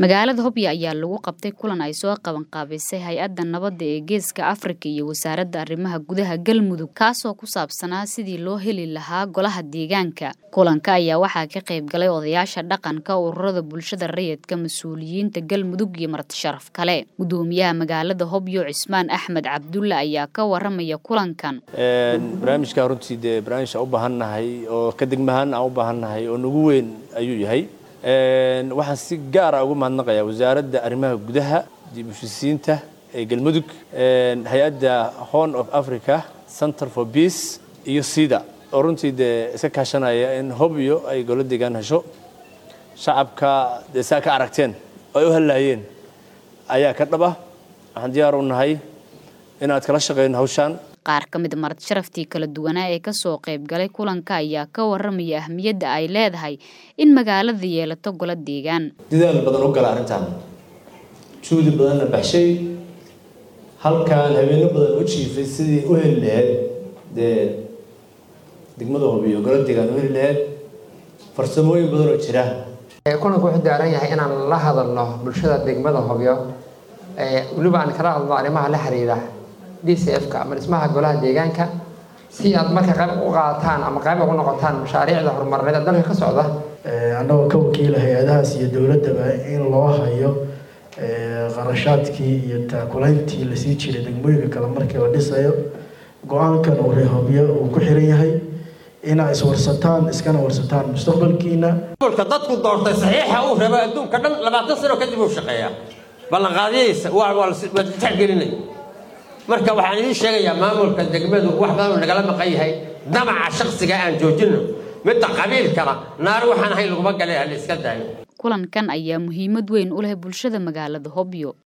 magaalada hobyo ayaa lagu qabtay kulan ay soo qabanqaabisay hay-adda nabadda ee geeska afrika iyo wasaaradda arrimaha gudaha galmudug kaasoo ku saabsanaa sidii loo heli lahaa golaha deegaanka kulanka ayaa waxaa ka qayb galay odayaasha dhaqanka ururada bulshada rayidka mas-uuliyiinta galmudug iyo martisharaf kale gudoomiyaha magaalada hobyo cismaan axmed cabdulle ayaa ka waramaya kulankan barnaamijka runtii dee barnaamij aan u baahannahay oo ka degmahaan aan u baahannahay oo nagu weyn ayuu yahay waxaan si gaara ugu mahadnaqayaa wasaaradda arrimaha gudaha dib ushisiinta ee galmudug hay-adda horn of africa center for peace iyo sida oo runtii dee iska kaashanaya in hobyo ay golo deegaan hesho shacabka dee saa ka aragteen oo ay u hadlaayeen ayaa ka dhaba waxaan diyaar u nahay inaad kala shaqeyno hawshaan qaar ka mid marti sharaftii kala duwanaa ee kasoo qayb galay kulanka ayaa ka waramaya ahmiyadda ay leedahay in magaalada yeelato golo deegaan dadaal badan u gala arrintan juhdi badanna baxshay halkaan habeeno badan u jiifay sidii u heli laheyd dee degmada hobiyo golo deegaan u heli laheyd farsamooyin badan oo jira kulanku wuxuu daaran yahay inaan la hadalno bulshada degmada hobyo weliba aan kala hadlo arrimaha la xiriira d c f-ka ama dhismaha golaha deegaanka si aad marka qayb u qaataan ama qayb ugu noqotaan mashaariicda horumarineed ee dalka ka socda annagoo ka wakiila hay-adahaas iyo dowladdaba in loo hayo qarashaadkii iyo taakulayntii lasii jiray degmooyinka kale markii la dhisayo go-aankan uu reehobyo uu ku xiran yahay inaa iswarsataan iskana warsataan mustaqbalkiina mulka dadku doortay saxiixa uu rabo adduunka dhan labaatan sano kadib uu shaqeeyaa ballanqaadyadiisa waa waa la tixgelinay marka waxaan idiin sheegayaa maamulka degmadu wax badanuu nagala maqan yahay damaca shaksiga aan joojinno midda qabiilkana naar waxaan ahayn laguma galay ha la iska daayo kulankan ayaa muhiimad weyn u leh bulshada magaalada hobyo